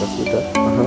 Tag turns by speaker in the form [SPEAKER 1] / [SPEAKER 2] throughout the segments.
[SPEAKER 1] tafuta. Aha.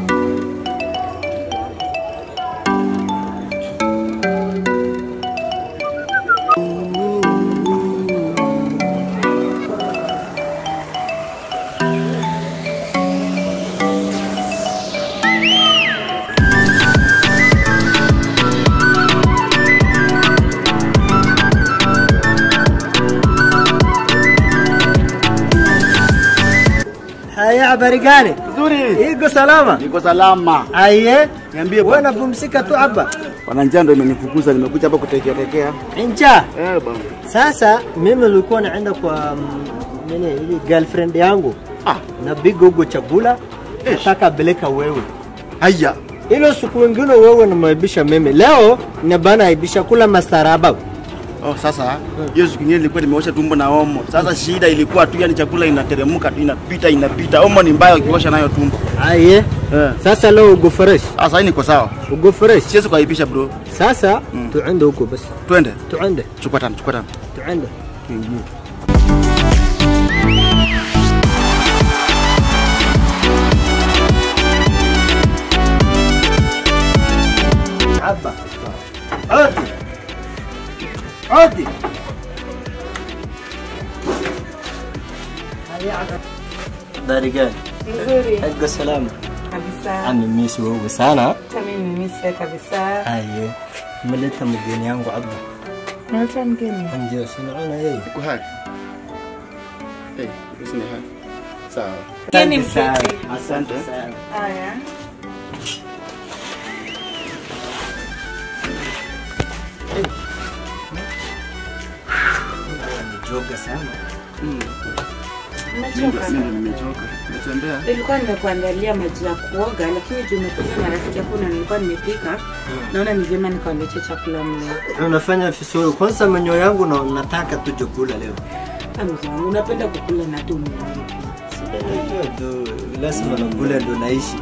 [SPEAKER 2] Haya, habari gani?
[SPEAKER 1] Nzuri.
[SPEAKER 2] Iko salama?
[SPEAKER 1] Niko salama.
[SPEAKER 2] Aye,
[SPEAKER 1] Niambie
[SPEAKER 2] wewe
[SPEAKER 1] bwana.
[SPEAKER 2] napumzika tu hapa
[SPEAKER 1] Bwana njaa ndio imenifukuza nimekuja hapa kutekea tekea.
[SPEAKER 2] ncha.
[SPEAKER 1] Eh bwana.
[SPEAKER 2] Sasa mimi nilikuwa naenda kwa mm, nini ili girlfriend yangu
[SPEAKER 1] Ah,
[SPEAKER 2] na bigogo chakula, nataka beleka wewe
[SPEAKER 1] haya.
[SPEAKER 2] ilo siku wengine wewe nimeibisha mimi, leo na bana aibisha kula mastaraba.
[SPEAKER 1] Oh, sasa hiyo siku nyingine nilikuwa nimeosha tumbo na omo. Sasa shida ilikuwa tu yani chakula inateremka tu inapita inapita. Omo ni mbaya ukiosha nayo tumbo.
[SPEAKER 2] Aye,
[SPEAKER 1] Eh.
[SPEAKER 2] sasa leo ugo fresh,
[SPEAKER 1] Ah, sasa niko sawa.
[SPEAKER 2] ugo fresh.
[SPEAKER 1] Siwezi kuaibisha bro.
[SPEAKER 2] Sasa
[SPEAKER 1] Mm.
[SPEAKER 2] tuende huko basi,
[SPEAKER 1] Twende.
[SPEAKER 2] tuende,
[SPEAKER 1] Chukua tano, chukua tano.
[SPEAKER 2] tuende. Hapa. Odi. Odi. Habari gani?
[SPEAKER 3] Nzuri
[SPEAKER 2] Ego salama.
[SPEAKER 3] kabisa.
[SPEAKER 2] Amemisi wewe sana.
[SPEAKER 3] Hata mimi nimemisi kabisa.
[SPEAKER 2] Aye. Mmeleta mgeni yangu Abba.
[SPEAKER 3] Naleta mgeni.
[SPEAKER 2] Ndio sinaona yeye.
[SPEAKER 1] Uko hai. Eh, hey, ni hai. Sawa.
[SPEAKER 3] Mgeni
[SPEAKER 2] Asante
[SPEAKER 3] mfupi.
[SPEAKER 2] sana.
[SPEAKER 1] Asante.
[SPEAKER 2] sana.
[SPEAKER 3] Haya.
[SPEAKER 2] Nimejoga sana.
[SPEAKER 3] Umechoka?
[SPEAKER 1] Mimi nimechoka. Nimetembea.
[SPEAKER 3] Nilikuwa nimekuandalia maji ya kuoga lakini juu umekuja na rafiki yako na nilikuwa nimepika. Naona ni vyema nikawaletea chakula mle.
[SPEAKER 2] Unafanya vizuri. Kwanza menyo yangu na nataka tu chakula leo.
[SPEAKER 3] Amza, unapenda kukula na tu mle.
[SPEAKER 2] Hiyo ndo lazima nakula ndo naishi.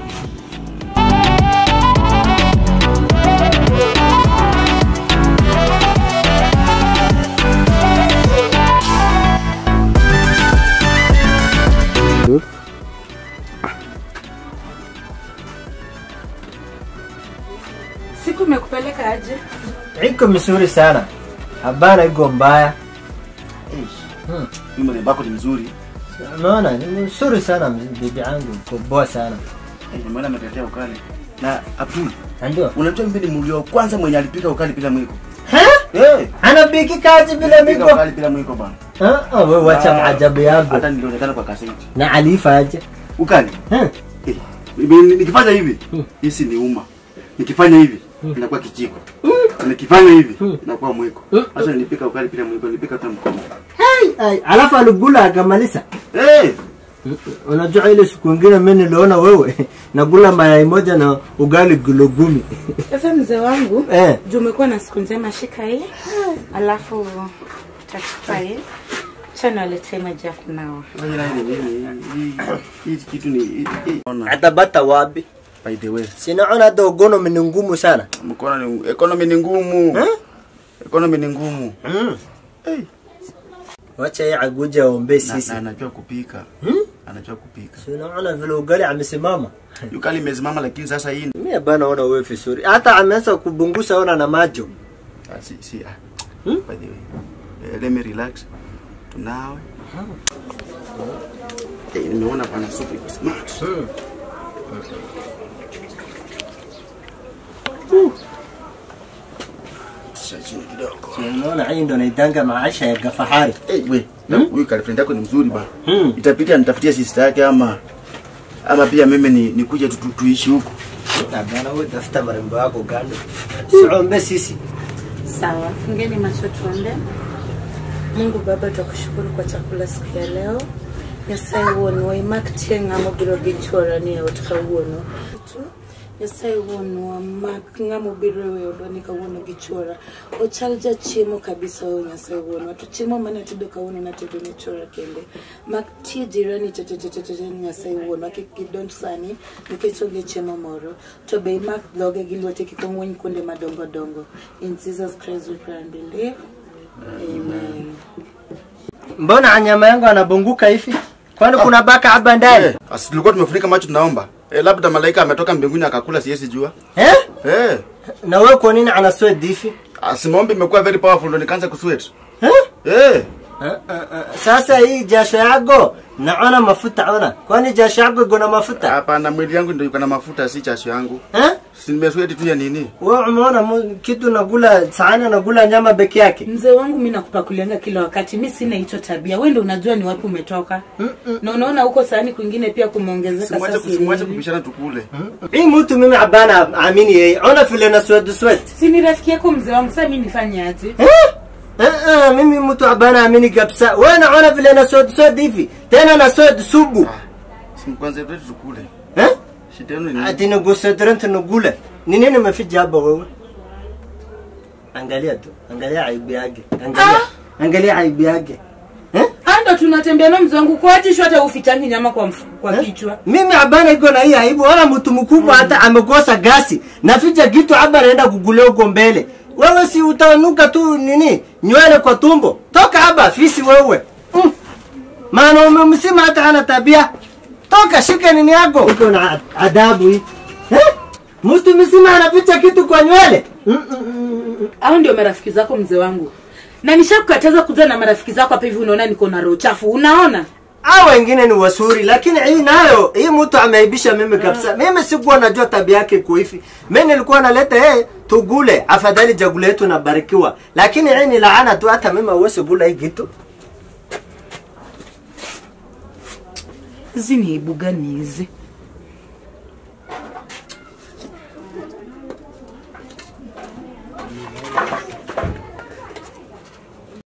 [SPEAKER 3] Siku imekupeleka aje?
[SPEAKER 2] Iko mzuri sana. Habana iko mbaya. Hmm.
[SPEAKER 1] Mimi mrembo wako ni mzuri.
[SPEAKER 2] Unaona ni mzuri sana bibi yangu, uko poa sana.
[SPEAKER 1] Eh, nimeona ametetea ukali. Na Abdul,
[SPEAKER 2] Ndio.
[SPEAKER 1] unajua mimi ni mlio wa kwanza mwenye alipika ukali bila mwiko.
[SPEAKER 2] Ha?
[SPEAKER 1] Eh,
[SPEAKER 2] Anapiki kazi bila
[SPEAKER 1] alipika
[SPEAKER 2] miko.
[SPEAKER 1] ukali bila mwiko bana.
[SPEAKER 2] Ha? Ah, wewe wacha
[SPEAKER 1] Ah,
[SPEAKER 2] maajabu yangu.
[SPEAKER 1] Hata nilionekana kwa kaseti.
[SPEAKER 2] Na alifa aje?
[SPEAKER 1] Ukali.
[SPEAKER 2] Ha?
[SPEAKER 1] Eh, mimi nikifanya hivi,
[SPEAKER 2] Hmm.
[SPEAKER 1] hisi ni uma. Nikifanya hivi, inakuwa kijiko. Nikifanya hivi, inakuwa mwiko. Sasa nilipika ukali bila mwiko, nilipika tu mkono.
[SPEAKER 2] Hey, ay, alafu aligula akamaliza.
[SPEAKER 1] Eh,
[SPEAKER 2] Unajua ile siku ingine mimi niliona wewe nakula mayai moja na ugali kilo kumi.
[SPEAKER 3] Sasa mzee wangu,
[SPEAKER 2] Eh.
[SPEAKER 3] juu umekuwa na siku njema, shika hii. Alafu tachukua hii. Chana waletee maji ya kunawa.
[SPEAKER 1] Wewe na hili hili hii kitu ni hii- hii- ona.
[SPEAKER 2] Atabata wapi?
[SPEAKER 1] By the way,
[SPEAKER 2] Sinaona hata ugono ni ngumu sana.
[SPEAKER 1] mkono ni economy ni ngumu.
[SPEAKER 2] Eh?
[SPEAKER 1] Economy ni ngumu.
[SPEAKER 2] Mm.
[SPEAKER 1] Eh.
[SPEAKER 2] Wacha yeye aguja aombe
[SPEAKER 1] Na,
[SPEAKER 2] sisi.
[SPEAKER 1] na anajua kupika.
[SPEAKER 2] Hmm?
[SPEAKER 1] Anajua kupika.
[SPEAKER 2] Sinaona vile ugali amesimama.
[SPEAKER 1] Yukali imesimama lakini sasa hii
[SPEAKER 2] Mimi bana ona wewe vizuri. Hata ameanza kubungusa ona na macho.
[SPEAKER 1] ah, si si ah.
[SPEAKER 2] Hmm?
[SPEAKER 1] By the way. Eh, let me relax. Tunawe. Eh, nimeona pana supu iko smart.
[SPEAKER 2] Mm.
[SPEAKER 1] Tusha chini kidogo.
[SPEAKER 2] Sinaona hii ndo naitanga maisha ya kafahari.
[SPEAKER 1] Eh, we, na huyu girlfriend yako ni mzuri bana.
[SPEAKER 2] Hmm.
[SPEAKER 1] Itapita nitafutie sister yake ama ama pia mimi ni nikuje tu, tu, tuishi huku.
[SPEAKER 2] Na bana wewe tafuta marembo yako kando. Siombe sisi.
[SPEAKER 3] Sawa, fungeni macho tuombe. Mungu Baba, twakushukuru kwa chakula siku ya leo. Nyasaye wuonwa imak tieng' ng'amo biro gi chuora ni e ot kawuono. Nyasaye wuonwa mak ng'amo biro e odwa ni kawuono gi chuora. Ochal jachiemo kabisa o Nyasaye wuonwa. To chiemo mane tedo kawuono natedo ne chuora kende. Mak tie jirani te te te te te te Nyasaye wuonwa kik gidonj sani nikech onge chiemo moro. To be imak dhoge gi lwete kik ong'weny kuonde madongo dongo. In Jesus Christ we pray and believe. Amen.
[SPEAKER 2] Mbona nyama yangu anabunguka hivi? kwani kuna baka hapa ndani
[SPEAKER 1] Eh, asi tulikuwa tumefunika macho tunaomba. Eh, labda malaika ametoka mbinguni akakula siwezi jua.
[SPEAKER 2] eh?
[SPEAKER 1] Eh,
[SPEAKER 2] na wewe kwa nini ana sweat difi
[SPEAKER 1] asimombe imekuwa very powerful ndo nikaanza kusweat.
[SPEAKER 2] eh?
[SPEAKER 1] Eh,
[SPEAKER 2] Ah, ah, ah. sasa hii jasho yako naona mafuta ona kwani jasho yako iko na mafuta
[SPEAKER 1] hapana mwili yangu ndio iko na mafuta si chasho yangu.
[SPEAKER 2] eh?
[SPEAKER 1] Si nimesweat tu ya nini?
[SPEAKER 2] wewe umeona mu- kitu nakula sahani nakula nyama peke yake
[SPEAKER 3] mzee wangu mi nakupakulianga kila wakati mi sina hicho tabia we ndo unajua ni wapi umetoka na unaona huko sahani kwingine pia kumeongezeka
[SPEAKER 1] Simwache
[SPEAKER 3] sasa
[SPEAKER 1] kusimwache
[SPEAKER 3] hivi.
[SPEAKER 1] kupishana tukule.
[SPEAKER 2] hii mtu mimi abana amini yeye ona vile na sweat sweat
[SPEAKER 3] si ni rafiki yako mzee wangu saa mi nifanye aje
[SPEAKER 2] eh? Eh, eh, mimi mtu abana amini kabisa wewe naona vile na sweat sweat hivi tena na sweat subu
[SPEAKER 1] Si kwanza tu tukule.
[SPEAKER 2] eh?
[SPEAKER 1] Shida yenu ni nini?
[SPEAKER 2] ati nugusedrent nugule ni nini umeficha hapa wewe angalia tu angalia aibu yake angalia angalia aibu yake eh?
[SPEAKER 3] Ah, ndo tunatembea na mzee wangu kwatishu hata ufichangi nyama kwa, mfu- kwa
[SPEAKER 2] Eh?
[SPEAKER 3] kichwa
[SPEAKER 2] mimi abana iko na hii aibu wala mtu mkubwa hata amekosa gasi naficha kitu hapa naenda kugulia huko mbele wewe si utanuka tu nini nywele kwa tumbo toka hapa fisi wewe mm. maana umemsima hata ana tabia toka shika nini yako uko na adabu hii eh? mtu mzima anaficha kitu kwa nywele mm -mm -mm.
[SPEAKER 3] au ndio marafiki zako mzee wangu na nishakukataza kuja na marafiki zako hapa hivi unaona niko na roho chafu unaona
[SPEAKER 2] hao wengine ni wasuri lakini hii nayo hii mtu ameibisha mimi kabisa mimi sikuwa najua tabia yake kuifi mimi nilikuwa naleta yeye tugule afadhali jagula yetu nabarikiwa lakini hii ni laana tu hata mimi hauwezi kula hii kitu
[SPEAKER 3] hizi ni aibu gani hizi